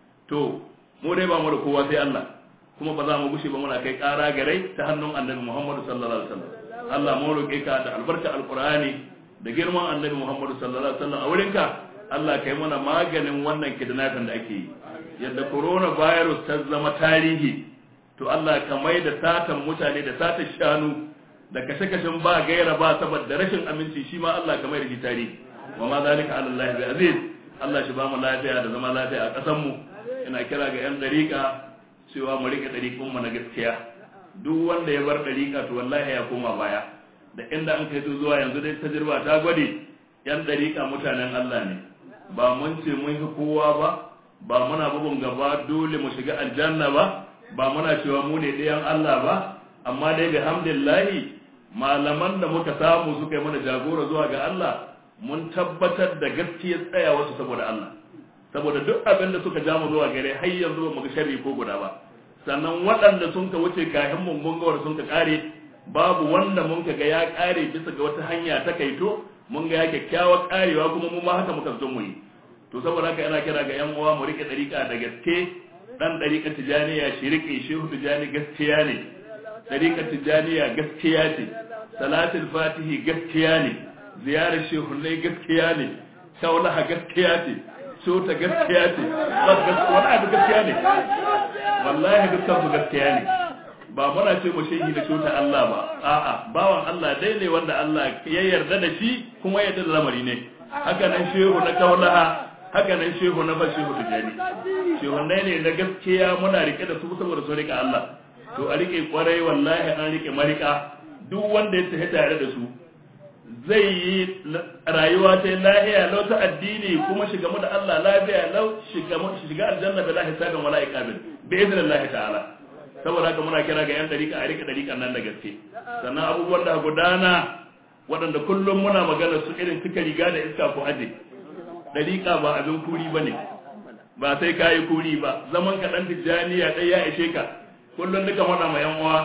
to mu dai ba mu da kowa sai Allah kuma ba za mu gushe ba muna kai ƙara garai ta hannun annabi Muhammadu sallallahu alaihi wasallam Allah mu roƙe ka da albarka alqur'ani da girman annabi Muhammadu sallallahu alaihi wasallam a wurinka Allah kai mana maganin wannan kidnapping da ake yi yadda coronavirus ta zama tarihi to Allah ka mai da satan mutane da satan shanu da kashe-kashen ba gaira ba saboda rashin aminci shi ma Allah kamar da tare wa ma zalika ala Allah bi aziz Allah shi ba mu lafiya da zama lafiya a ƙasar mu ina kira ga yan dariƙa cewa mu rike dariƙun mu na gaskiya duk wanda ya bar dariƙa to wallahi ya koma baya da inda an kai zuwa yanzu dai tajirba ta gwade yan dariƙa mutanen Allah ne ba mun ce mun fi kowa ba ba muna bugun gaba dole mu shiga aljanna ba ba muna cewa mu ne ɗayan Allah ba amma dai bi hamdillahi malaman da muka samu suka yi mana jagora zuwa ga Allah mun tabbatar da gaskiyar tsaya wasu saboda Allah saboda duk abin da suka jamu zuwa gare har yanzu ba mu ga sharri ko guda ba sannan waɗanda sun ka wuce kayan mun mun ga sun ka kare babu wanda mun ka ga ya kare bisa ga wata hanya ta kaito mun ga ya kyakkyawar karewa kuma mu ma haka muka zo mu yi to saboda haka yana kira ga yan uwa mu rike dariƙa da gaske dan dariƙa tijaniya shi rike shehu tijani gaskiya ne dariƙa tijaniya gaskiya ce salatul fatihi gaskiya ne ziyarar shehunai gaskiya ne shaulaha gaskiya ce cota gaskiya ce wani abu gaskiya ne wallahi dukkan su gaskiya ne ba muna ce mu shehi da cota Allah ba a'a bawan Allah dai ne wanda Allah ya yarda da shi kuma ya yarda da lamari ne haka nan shehu na kaulaha haka nan shehu na bashi shehu tijani shehunai ne na gaskiya muna rike da su saboda su rika Allah to a rike kwarai wallahi an rike marika duk wanda ya tafi tare da su zai yi rayuwa ta lahiya lau ta addini kuma shiga mu da Allah lafiya lau shiga shiga aljanna bila hisabin wala iqabin bi idnillahi ta'ala saboda haka muna kira ga yan dariƙa a rika dariƙan nan da gaske sannan abubuwan da gudana waɗanda kullum muna magana su irin suka riga da iska ko aje dariƙa ba abin kuri bane ba sai kayi kuri ba zaman ka dan tijaniya dai ya ishe ka kullum duka faɗa ma yan uwa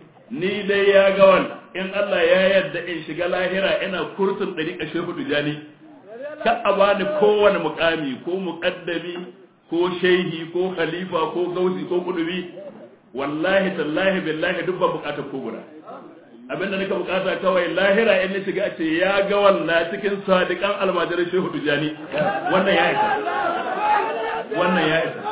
ni dai ya ga wani in Allah ya yarda in shiga lahira ina kurtun ɗariƙa shehu tijani ka a bani kowane mukami ko muƙaddami ko shehi ko khalifa ko gausi ko kudubi wallahi tallahi billahi duk ba bukatar ko guda abinda nika bukata kawai lahira in ni shiga a ce ya ga wannan cikin sadiqan almajirin shehu tijani wannan ya isa wannan ya isa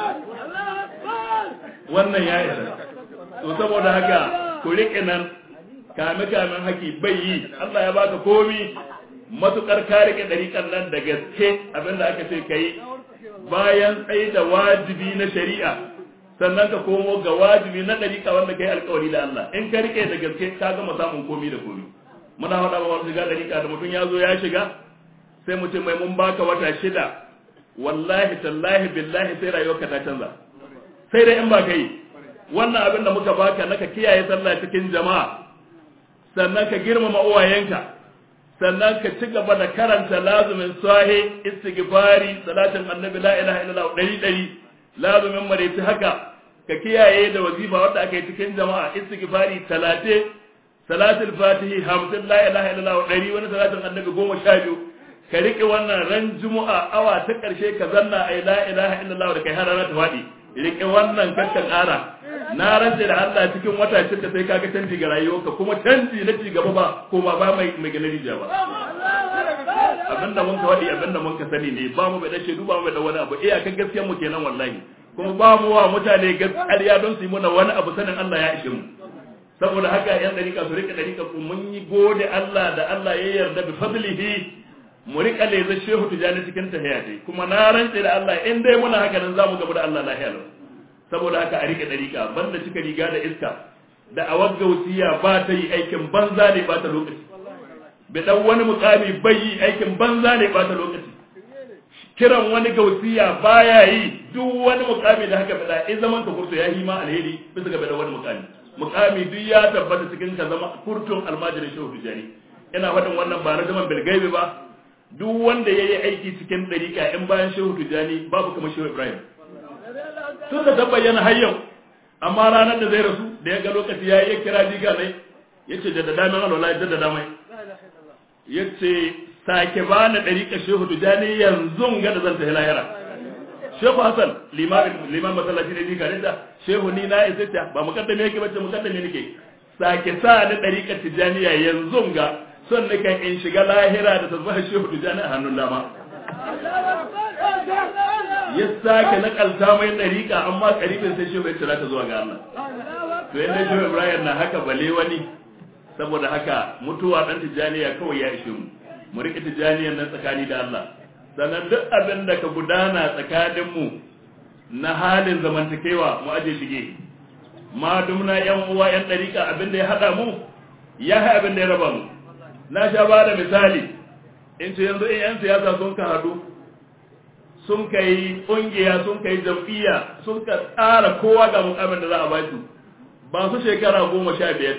wannan ya isa to saboda haka ku riƙe nan kame kamen haki bai yi Allah ya baka komi matukar ka rike dariƙan nan da gaske abinda aka ce kai bayan tsaye da wajibi na shari'a sannan ka komo ga wajibi na dariƙa wanda kai alƙawari da Allah in ka rike da gaske ka gama samun komi da komi muna faɗa ba wani shiga dariƙa da mutum ya zo ya shiga sai mu ce mai mun baka wata shida wallahi tallahi billahi sai rayuwarka ta canza sai dai in ba ka yi wannan abin da muka baka naka kiyaye sallah cikin jama'a sannan ka girmama uwayenka sannan ka ci gaba da karanta lazumin sahi istighfari salatin annabi la ilaha illallah dari dari lazumin maraici haka ka kiyaye da wazifa wanda aka yi cikin jama'a istighfari talate salatul fatihi hamsin la ilaha illallah dari wani salatin annabi goma sha biyu ka riƙe wannan ran juma'a awa ta ƙarshe ka zanna ai la ilaha illallah da kai har rana ta faɗi riƙe wannan kakka ƙara na rantse da Allah cikin wata shida sai kaga canji ga rayuwarka kuma canji na ci gaba ba ko ba ba mai mai ganin rijiya ba abinda mun ka wadi abinda mun ka sani ne ba mu bai dace duba mu da wani abu iya kan gaskiyar mu kenan wallahi kuma ba mu wa mutane gaskiya don su yi muna wani abu sanin Allah ya ishe mu saboda haka yan dariƙa su rika dariƙa ku mun yi gode Allah da Allah ya yarda bi fadlihi mu rika leza shehu tijani cikin tahiyati kuma na rantse da Allah in dai muna haka nan zamu gaba da Allah lahiya lau saboda haka a rike dariƙa banda cika riga da iska da a wagga wasiya ba ta yi aikin banza ne ba ta lokaci bai dan wani mukami bai yi aikin banza ne ba ta lokaci kiran wani gausiya baya yi duk wani mukami da haka bada in zaman ka kurto ya yi ma alheri bisa ga bada wani mukami mukami duk ya tabbata cikin ka zama kurtun almajirin shehu tijani ina faɗin wannan ba na zaman bilgaibi ba duk wanda ya yi aiki cikin ɗariƙa in bayan shehu tijani babu kamar shehu ibrahim tun da bayyana har yau amma ranar da zai rasu da ya ga lokaci ya yi kira diga ne ya ce da dama alwala ya da dama ya ce sake ba na ɗariƙa shehu tijani yanzu ga da zan tafi lahira shehu hassan liman masallaci ne diga da shehu ni na isa ta ba mukaddame yake bace mukaddame nake sake sa ni ɗariƙa tijaniya yanzu ga son nika in shiga lahira da tasbihar shehu tijani a hannun dama ya sake nakalta mai ɗariƙa amma ƙaribin sai shehu ya cira ta zuwa ga Allah to yadda shehu Ibrahim na haka bale wani saboda haka mutuwa ɗan tijaniya kawai ya ishe mu mu riƙe tijaniyan nan tsakani da Allah sannan duk abin da ka gudana tsakanin mu na halin zamantakewa mu aje shige ma dumna yan uwa yan ɗariƙa abin da ya haɗa mu ya haɗa abin da ya raba mu na sha ba da misali in ce yanzu in yan siyasa sun ka haɗu sun kai kungiya sun kai jam'iyya sun ka tsara kowa ga mukamin da za a ba su ba su shekara goma sha biyar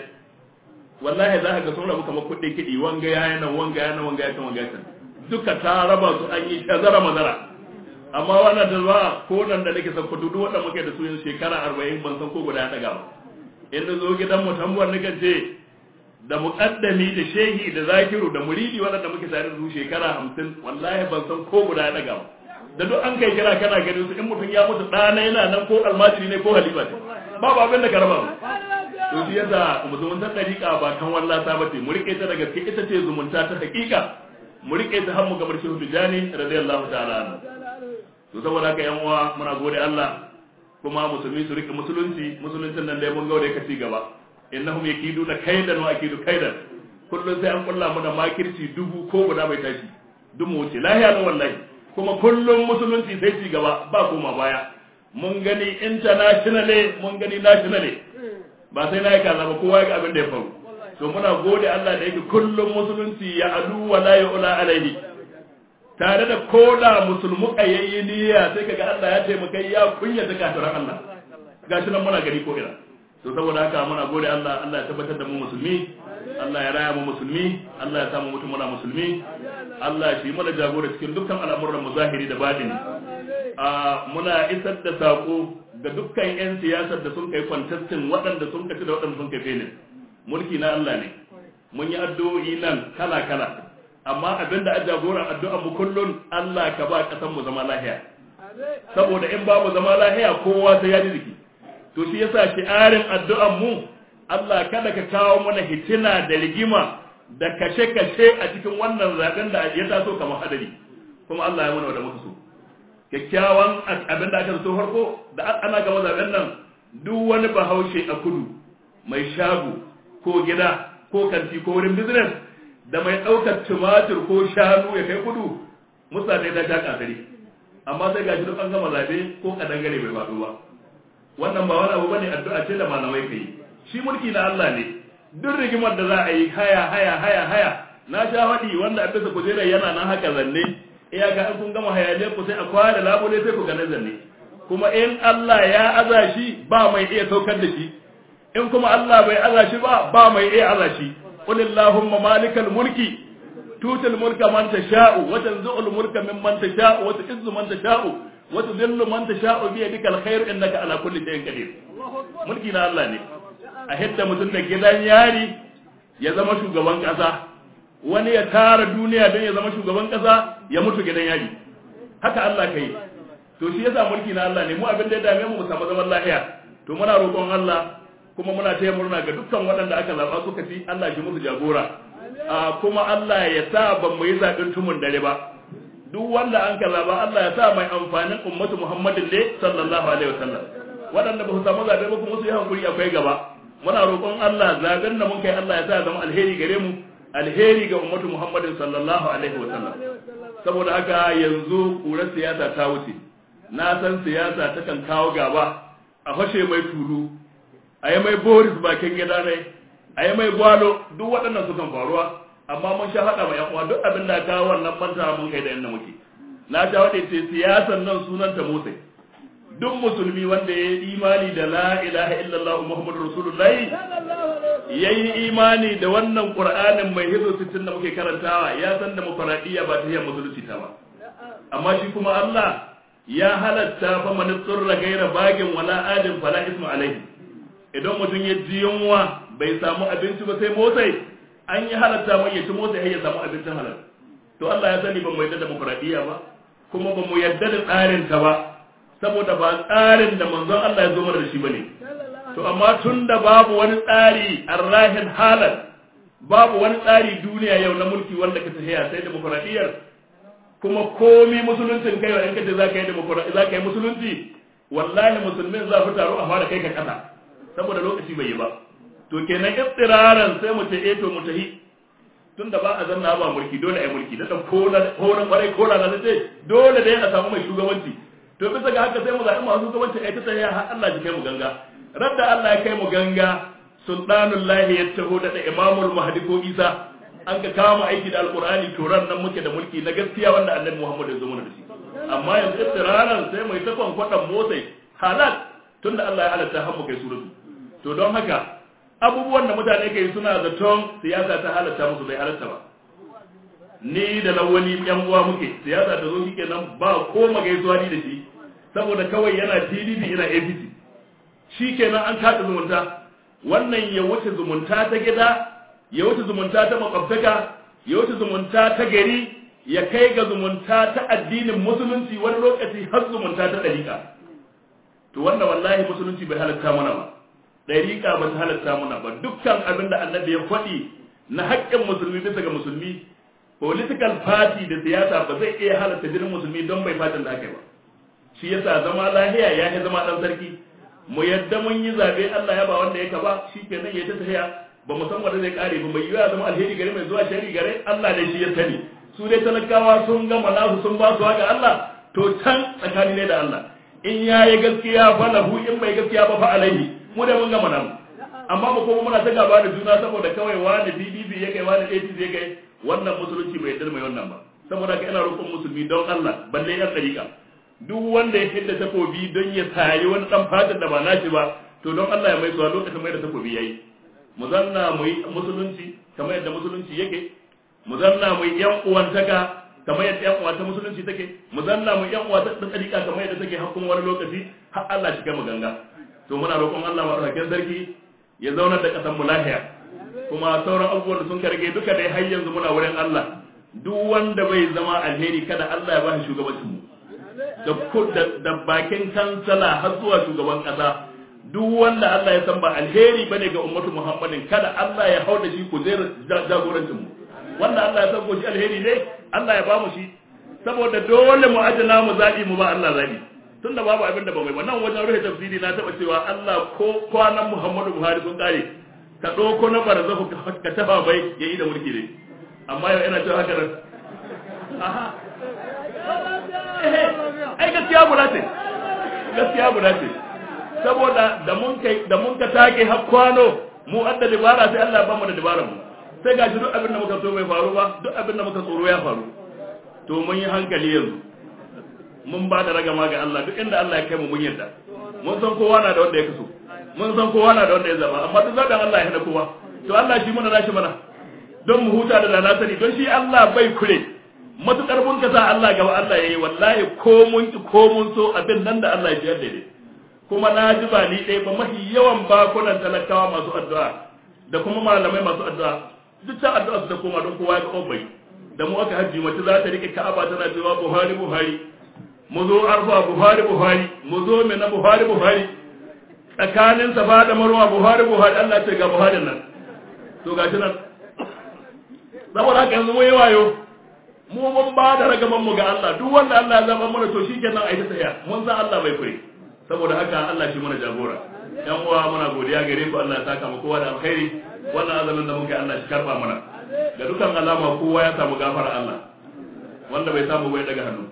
wallahi za ka ga sun rabu kamar kuɗi kiɗi wanga ya nan wanga ya nan wanga ya can wanga ya can duka ta raba su an yi shazara mazara amma wannan da ba ko nan da nake san kudu duk wanda muke da su yin shekara arba'in ban san ko guda ya ɗaga ba in na zo gidan mu tambuwar nika ce da muƙaddami da shehi da zakiru da muridi waɗanda muke tare da su shekara hamsin wallahi ban san ko guda ya ɗaga ba da duk an kai kira kana ganin su in mutum ya mutu ɗana yana nan ko almajiri ne ko halifa ce babu abin da ka raba mu to shi yasa zumuntar ɗariƙa ba kan wallata ba ce mu riƙe ta da gaske ita ce zumunta ta haƙiƙa mu riƙe ta har mu gabar shehu tijani radiyallahu ta'ala anhu to saboda haka yan uwa muna gode Allah kuma musulmi su riƙe musulunci musuluncin nan dai mun gaure ka ci gaba innahum yakiduna kaidan wa akidu kaidan kullun sai an kulla mu da makirci dubu ko guda bai tashi dumu wuce lahiya da wallahi kuma kullum musulunci sai ci gaba ba koma baya mun gani internationally mun gani nationally ba sai na yi kaza ba kowa ga abin da ya faru to muna gode Allah da yake kullum musulunci ya adu wa la yu'la alaihi tare da koda musulmu kayayyi niyya sai kaga Allah ya taimaka ya kunya ta kafiran Allah gashi nan muna gari ko ina to saboda haka muna gode Allah Allah ya tabbatar da mu musulmi Allah ya raya mu musulmi Allah ya samu mutum muna musulmi Allah shi mana jagora cikin dukkan al'amuran mu zahiri da batini a muna isar da sako ga dukkan 'yan siyasar da sun kai kwantastin waɗanda sun kaci da waɗanda sun kai felin mulki na Allah ne mun yi addu'o'i nan kala kala amma abinda a jagoran addu'a mu kullun Allah ka ba kasan mu zama lahiya saboda in babu zama lahiya kowa sai ya ji jiki to shi yasa shi'arin addu'an mu Allah kada ka kawo mana hitina da rigima da kashe-kashe a cikin wannan zaben da ya taso kamar hadari kuma Allah ya mana da muka so kyakkyawan abin da aka so farko da ana gama zaben nan duk wani bahaushe a kudu mai shago ko gida ko kanti ko wurin business da mai ɗaukar tumatir ko shanu ya kai kudu mutane da ta kasari amma sai gashi duk an gama zabe ko kadangare bai faɗo ba wannan ba wani abu bane addu'a ce da malamai kai shi mulki na Allah ne duk rigimar da za a yi haya haya haya haya na sha faɗi wanda a bisa kujerar yana nan haka zanne iyaka in kun gama hayaniyar ku sai a kwada labule sai ku gane zanne kuma in Allah ya aza shi ba mai iya saukar da shi in kuma Allah bai aza shi ba ba mai iya aza shi qul allahumma malikal mulki tutul mulka man tasha'u wa tanzu'ul mulka mimman tasha'u wa tu'izzu man tasha'u wa tudhillu man tasha'u bi yadika alkhair innaka ala kulli shay'in qadir mulki na Allah ne a hidda mutum da gidan yari ya zama shugaban kasa wani ya tara duniya don ya zama shugaban kasa ya mutu gidan yari haka Allah kai to shi yasa mulki na Allah ne mu abin da ya dame mu mu samu zaman lafiya to muna roƙon Allah kuma muna taya murna ga dukkan waɗanda aka zaba suka ci Allah shi musu jagora a kuma Allah ya sa ban mu yi zaɓen tumun dare ba duk wanda an ka zaba Allah ya sa mai amfanin ummatu Muhammadin ne sallallahu alaihi wasallam waɗanda ba su samu zaɓe ba kuma su yi hankuri akwai gaba muna roƙon Allah zaɓen da mun kai Allah ya sa zama alheri gare mu alheri ga ummatu Muhammadin sallallahu alaihi wasallam saboda haka yanzu ƙurar siyasa ta wuce na san siyasa takan kawo gaba a fashe mai tulu a yi mai boris bakin gida ne a yi mai gwalo duk waɗannan sukan faruwa amma mun sha haɗa ma uwa duk abin da kawo wannan manta mun kai da yadda muke na sha haɗe ce siyasan nan sunanta motsai duk musulmi wanda ya yi imani da la ilaha illallah muhammadu rasulullahi ya yi imani da wannan qur'anin mai hizo sittin da muke karantawa ya san da mufaradiyya ba ta yi musulunci ta ba amma shi kuma Allah ya halatta fa man tsurra gaira bagin wala adin fala ismu alaihi idan mutum ya ji yunwa bai samu abinci ba sai motsai an yi halatta mai ya ci motsai ya samu abincin halal to Allah ya sani ban mu yadda da mufaradiyya ba kuma ba mu yadda da tsarin ta ba saboda ba tsarin da manzon Allah ya zo mana da shi bane to amma tun da babu wani tsari arrahin halal babu wani tsari duniya yau na mulki wanda ka tafiya sai demokradiyyar kuma komi musuluncin kai in kace zaka yi demokradiyya zaka yi musulunci wallahi musulmin za su taro a fara kai ka kasa saboda lokaci bai yi ba to kenan iftiraran sai mu ce eh to mu tahi tunda ba a zanna ba mulki dole ai mulki da ko na ko na kwarai ko na ce dole dai a samu mai shugabanci to bisa ga haka sai mu zaɓi masu shugabanci ai ta tsaya har Allah ya kai mu ganga radda Allah ya kai mu ganga sultanullahi ya taho da imamul mahdi ko isa an ka kama aiki da alqur'ani to ran nan muke da mulki na gaskiya wanda annabi Muhammad ya zo mana da shi amma yanzu iftiraran sai mai ta kwankwadan motsai halal tunda Allah ya halatta har mu kai suratu to don haka abubuwan da mutane kai suna zaton siyasa ta halatta musu bai halatta ba ni da lawali yan uwa muke siyasa ta zo shike nan ba ko magaisuwa ni da shi saboda kawai yana PDP ina APC shikenan an kada zumunta wannan ya wuce zumunta ta gida ya wuce zumunta ta makwabtaka ya wuce zumunta ta gari ya kai ga zumunta ta addinin musulunci wani lokaci har zumunta ta dariƙa to wannan wallahi musulunci bai halatta mana ba dariƙa ba ta halatta mana ba dukkan abin da annabi ya faɗi na haƙƙin musulmi bisa ga musulmi political party da siyasa ba zai iya halatta jinin musulmi don bai fatan da aka yi ba shi yasa zama lahiya ya yi zama ɗan sarki mu yadda mun yi zaɓe Allah ya ba wanda ya ba shi kenan ya ta tafiya ba mu san wanda zai kare ba mai yiwa zama alheri gare mai zuwa shari gare Allah ne shi ya sani su dai talakawa sun gama nasu sun ba su haka Allah to can tsakani ne da Allah in ya yi gaskiya fa lahu in bai gaskiya ba fa alaihi mu da mun gama nan amma mu kuma muna ta gaba da juna saboda kawai wani PDP ya kai wani APC ya kai wannan musulunci bai yarda mai wannan ba saboda ka ina roƙon musulmi don Allah balle yan dariƙa duk wanda ya hidda takobi don ya sayi wani dan fatan da ba nashi ba to don Allah ya mai suwa lokacin mai da takobi yayi mu zanna mu yi musulunci kamar yadda musulunci yake mu zanna mu yi yan uwantaka kamar yadda yan uwa ta musulunci take mu zanna mu yan uwa ta tsarika kamar yadda take hakkun wani lokaci har Allah shi mu ganga to muna roƙon Allah madaukakin sarki ya zauna da kasan mu lafiya kuma sauran abubuwan da sun karge duka dai har yanzu muna wurin Allah duk wanda bai zama alheri kada Allah ya ba shi shugabancin mu da bakin kansala har zuwa shugaban kasa duk wanda Allah ya san ba alheri bane ga ummatu Muhammadin kada Allah ya hauda shi ku zai jagorancin mu wanda Allah ya san ko shi alheri ne Allah ya ba mu shi saboda dole mu ajina mu zabi mu ba Allah zabi tunda babu abin da ba mai ba nan wajen rufe tafsiri na taba cewa Allah ko kwanan Muhammadu Buhari sun kare ka ɗauko na barzahu ka tafa bai ya yi da mulki ne amma yau ina cewa haka nan aha ai gaskiya guda ce gaskiya guda ce saboda da mun kai da mun ka take har kwano mu adda dabara sai Allah ba mu da dabaran mu sai gashi duk abin da muka so bai faru ba duk abin da muka tsoro ya faru to mun yi hankali yanzu mun ba da ragama ga Allah duk inda Allah ya kai mu mun yarda mun san kowa na da wanda ya kaso mun san kowa na da wanda ya zaba amma duk zaɓen Allah ya hana kowa to Allah shi muna nashi mana don mu huta da dana sani don shi Allah bai kure matukar mun ka sa Allah gaba Allah yayi wallahi ko mun ki ko mun so abin nan da Allah ya jiyar da ne kuma na ji ba ni ɗaya ba mafi yawan bakunan talakawa masu addu'a da kuma malamai masu addu'a duk ta addu'a su da koma don kowa ya ga bai da mu aka hajji mace za ta rike Ka'aba tana cewa Buhari Buhari mu zo arfa Buhari Buhari mu zo mina Buhari Buhari tsakanin safa da marwa buhari buhari Allah ce ga buhari nan to gashi nan saboda haka yanzu mu yi wayo mu mun ba da ragaman mu ga Allah duk wanda Allah ya zaba mana to shikenan ai ta tsaya mun san Allah bai kure saboda haka Allah shi mana jagora yan uwa muna godiya gare ku Allah ya saka mu kowa da alkhairi wannan azamin da muke Allah shi karba mana ga dukan alama kowa ya samu gafara Allah wanda bai samu bai daga hannu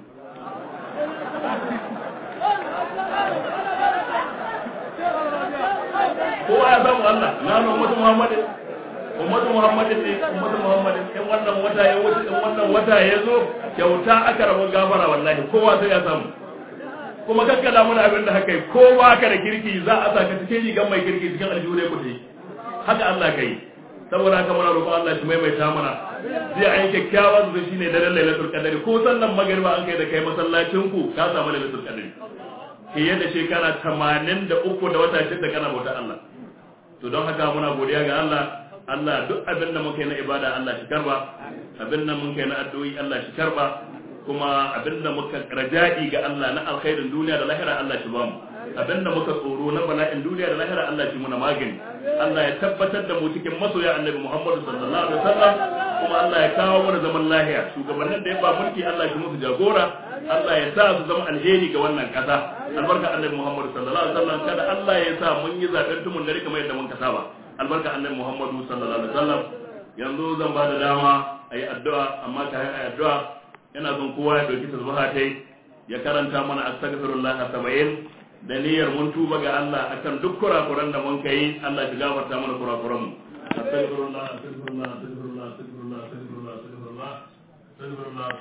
kowa ya samu Allah na nan ummatu Muhammadin ummatu Muhammadin ne ummatu Muhammadin in wannan wata ya wuce in wannan wata ya zo kyauta aka rabu gafara wallahi kowa sai ya samu kuma kakkala mana abin da haka kowa ka da kirki za a saka cikin rigan mai kirki cikin aljihure kuɗi haka Allah kai saboda haka muna roƙon Allah shi maimaita mana zai ayi kyakkyawan zuwa shine daren lailatul qadari ko sallan magriba an kai da kai masallacin ku ka samu lailatul qadari fiye da shekara 83 da wata shida kana bauta Allah to don haka muna godiya ga Allah Allah duk abin da muka yi na ibada Allah shi karba abin da muka yi na addu'o'i Allah shi karba kuma abin da muka raja'i ga Allah na alkhairin duniya da lahira Allah shi bamu abin da muka tsoro na bala'in duniya da lahira Allah shi muna magani Allah ya tabbatar da mu cikin masoya annabi Muhammad sallallahu alaihi wasallam kuma Allah ya kawo mana zaman lahiya shugabannin da ya ba mulki Allah shi musu jagora Allah ya sa su zama alheri ga wannan kasa albarka annabi Muhammad sallallahu alaihi wasallam kada Allah ya sa mun yi zaben tumun dare kamar yadda mun ka saba albarka annabi Muhammad sallallahu alaihi wasallam yanzu zan ba da dama ayi addu'a amma ta yi addu'a yana son kowa ya dauki tasbaha tai ya karanta mana astaghfirullah 70 da niyyar mun tuba ga Allah akan duk kurakuran da mun kai Allah ya gafarta mana kurakuran mu astaghfirullah astaghfirullah astaghfirullah astaghfirullah astaghfirullah astaghfirullah astaghfirullah